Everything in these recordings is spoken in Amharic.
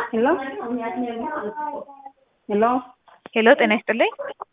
ሄሎ ሄሎ ሄሎ ጤና ይስጥልኝ።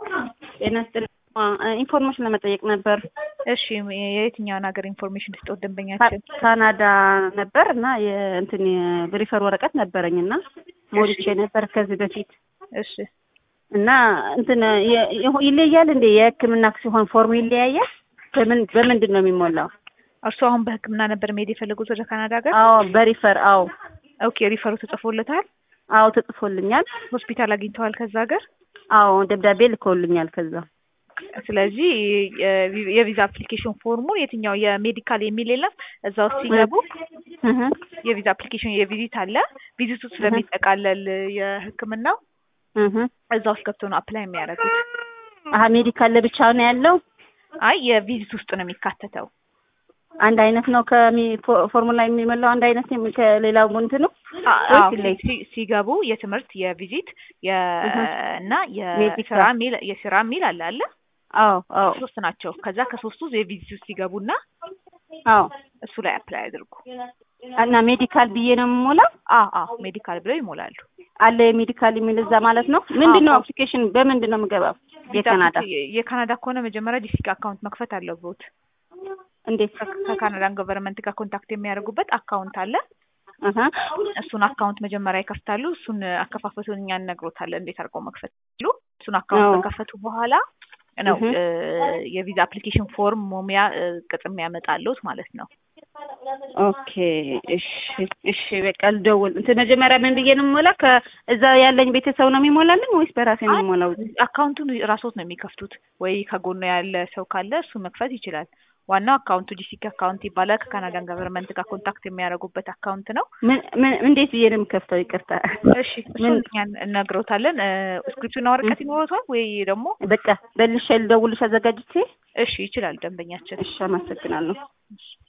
ጤና ይስጥልኝ። ኢንፎርሜሽን ለመጠየቅ ነበር። እሺ የየትኛውን ሀገር ኢንፎርሜሽን ልስጥዎት ደንበኛችን? ካናዳ ነበር እና የእንትን የሪፈር ወረቀት ነበረኝ እና ሞልቼ ነበር ከዚህ በፊት እሺ እና እንትን የ- ይለያል እንዴ የሕክምና ሲሆን ፎርሙ ይለያያል? በምን በምንድን ነው የሚሞላው? እርስዎ አሁን በህክምና ነበር መሄድ የፈለጉት ወደ ካናዳ ሀገር? አዎ በሪፈር አዎ ኦኬ ሪፈሩ ተጽፎለታል? አዎ ተጽፎልኛል። ሆስፒታል አግኝተዋል ከዛ ሀገር? አዎ ደብዳቤ ልከውልኛል ከዛ ስለዚህ የቪ- የቪዛ አፕሊኬሽን ፎርሙ የትኛው የሜዲካል የሚል የለም እዛ ውስጥ ሲገቡ እህ የቪዛ አፕሊኬሽን የቪዚት አለ ቪዚቱ ስለሚጠቃለል የህክምናው እህ እዛ ውስጥ ገብቶ ነው አፕላይ የሚያደርጉት አሀ ሜዲካል ለብቻ ነው ያለው። አይ የቪዚት ውስጥ ነው የሚካተተው አንድ አይነት ነው ከሚ ፎ- ፎርሙላ የሚሞላው አንድ አይነት ነው ከሌላው እንትኑ አ- ወይስ አዎ፣ ይለያል? ሲ- ሲገቡ የትምህርት የቪዚት የ እና ሜዲካል። የስራ ሚል የስራ ሚል አለ አለ አዎ አዎ ሶስት ናቸው። ከዛ ከሶስቱ የቪዚት ውስጥ ሲገቡና አዎ እሱ ላይ አፕላይ አድርጉ። እና ሜዲካል ብዬ ነው የምሞላው አዎ አዎ ሜዲካል ብለው ይሞላሉ። አለ የሜዲካል የሚል እዛ ማለት ነው። ምንድን ነው አዎ። አፕሊኬሽን በምንድን ነው የምገባው? የካናዳ የ- የካናዳ ከሆነ መጀመሪያ ዲስቲክ አካውንት መክፈት አለብዎት። እንዴት? ከ- ከካናዳን ገቨርንመንት ጋር ኮንታክት የሚያደርጉበት አካውንት አለ። አሀ እሱን አካውንት መጀመሪያ ይከፍታሉ። እሱን አከፋፈቱን እኛ እነግሮታለን እንዴት አድርገው መክፈት ይችላሉ። እሱን አካውንት አዎ። ከከፈቱ በኋላ ነው እህ። እ የቪዛ አፕሊኬሽን ፎርም ሞሚያ እ ቅጽ የሚያመጣልዎት ማለት ነው። ኦኬ እሺ እሺ በቃ ልደውል። እንትን መጀመሪያ ምን ብዬ ነው የምሞላ? ከእዛ ያለኝ ቤተሰብ ነው የሚሞላልኝ ወይስ በራሴ ነው የምሞላው? አካውንቱን ራስዎት ነው የሚከፍቱት ወይ ከጎኑ ያለ ሰው ካለ እሱ መክፈት ይችላል። ዋናው አካውንቱ ጂሲክ አካውንት ይባላል። ከካናዳን ገቨርንመንት ጋር ኮንታክት የሚያደርጉበት አካውንት ነው። ምን ምን እንዴት ብዬ ነው የምከፍተው? ይቅርታ እሺ እሱን እኛ እነግሮታለን። ስክሪፕቱና ወረቀት ይኖሩታል ወይ ደግሞ? በቃ በልሼ ልደውልሽ አዘጋጅቼ። እሺ ይችላል ደንበኛችን። እሺ አመሰግናለሁ። እሺ